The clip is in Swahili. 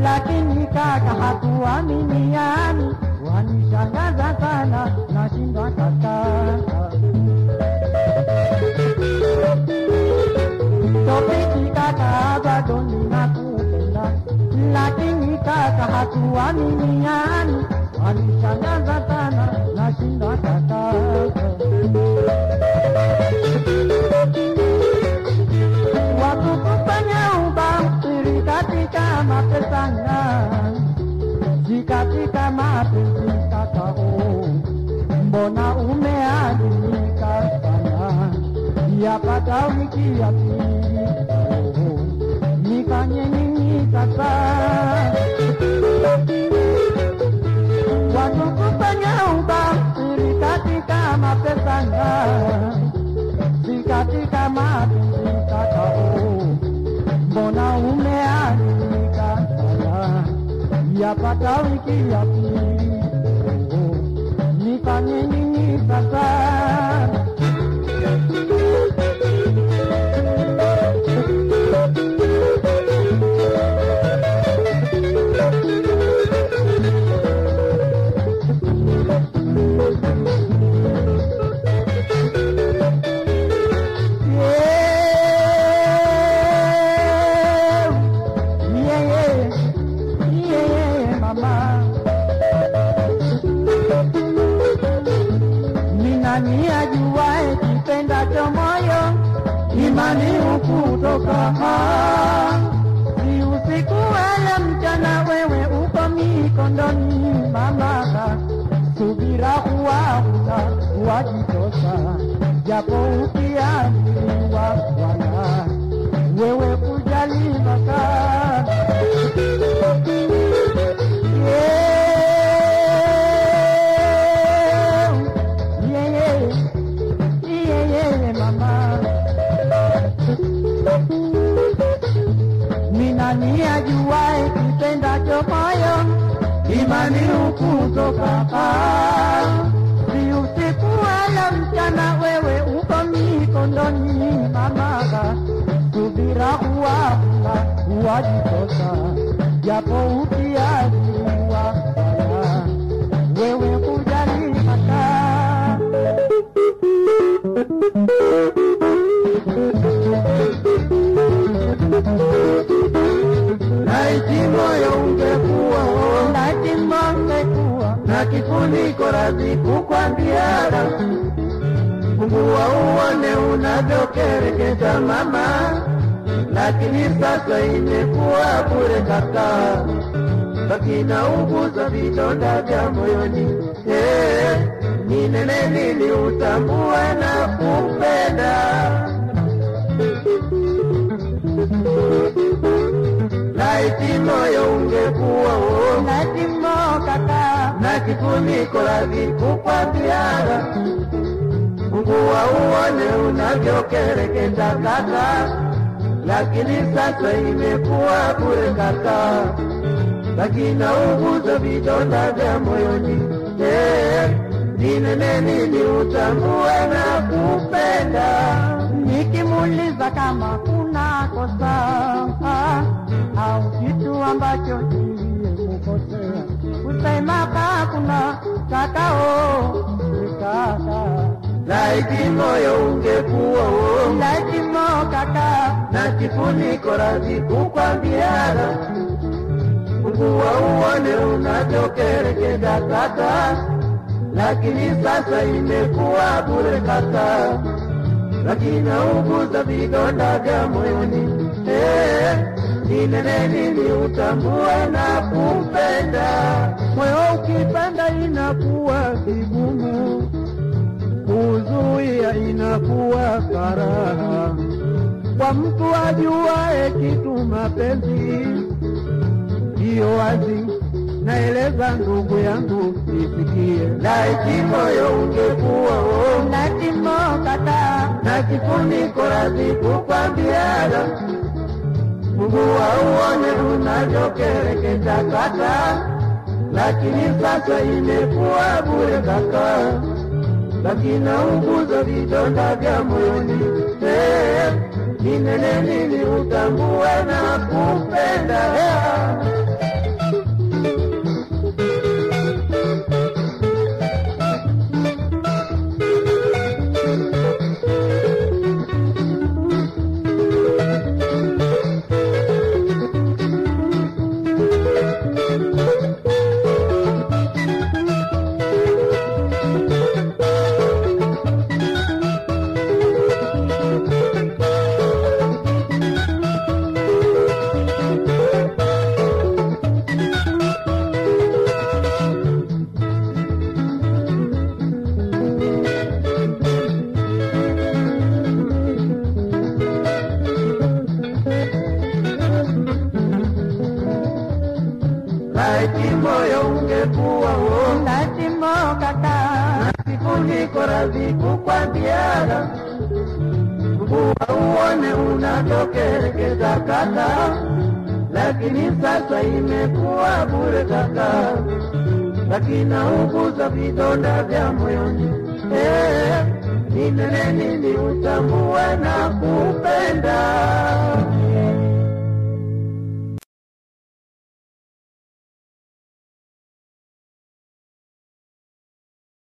lakini kaka hatuaminiani, wanishangaza sana, nashindwa kaka. Topiki kaka, bado ninakupenda, lakini kaka hatuaminiani, wanishangaza sana, nashindwa kaka. wakukufanya ubahiri katika mapesana si katika mapenzi kakao, mbona umeadimika sana? Yapata wiki ya pili oh, nifanye nini sasa? Wakukufanya ubahiri katika mapesana si katika mapenzi kakao, mbona umeanika sana? Yapata wiki ya pili, oh, nifanye nini sasa? Yeah, yeah, yeah, yeah, mama. Ni nani ajuae kipendacho moyo, imani hukutoka. Si usiku wala mchana, wewe uko mikondoni, mama. Subira huwaula wajitosa, japo ukiambiwa wala wewe kujali maka yeah, yeah, yeah, yeah, mama. Ni nani ajuae kipendacho moyo, imani hukutoka. Si usiku wala mchana, wewe uko mikondoni, mama. Subira huwala huwajitosa, japo ukiajiliwa wala wewe kujali maka Laiti moyo ungekuwa laiti mongekuwa na kifuniko radhi kukwambiana, fungua uone unavyokereketa mama, lakini sasa imekuwa bure kaka, bakina uguza vidonda vya moyoni. Eh, ni nene nini utambue na kupenda laiti moyo ungekuwa uo laiti mo kaka na kifuniko radhi kukwambiana, fungua uone unavyokereketa kaka, lakini sasa imekuwa bure kaka, lakini uguza vidonda vya moyoni. Eh, ni nene nini utambue na kupenda nikimuuliza kama kuna kosa au kitu ambacho kiliyemkosea, kusema hakuna kakao kaka laiti moyo ungekuwa uo laiti mo kaka na kifuniko radhi kukwambiana, fungua uone unavyokereketa kaka, lakini sasa imekuwa bure kaka, lakini uguza vidonda vya moyoni. Eh, ni nene nini utambue na kupenda moyo ukipenda inakuwa vigumu, kuzuia inakuwa karaha. Kwa mtu ajuae kitu mapenzi ndiyo wazi, naeleza ndugu yangu isikie. laiti moyo ungekuwa uo Lakini kata na kifuniko radhi kukwambiana, fungua uone unavyokereketa kaka, lakini sasa imekuwa bure kaka, lakini unguza vidonda vya moyoni. Eh, ni nene nini utambue na kupenda laiti moyo ungekuwa wo Lazima kaka, siku niko radhi kukwambiaga mvua uone unavyokerekeza kaka, lakini sasa imekuwa bure kaka, lakini uguza vidonda vya moyoni eh, ni nene nini utambue na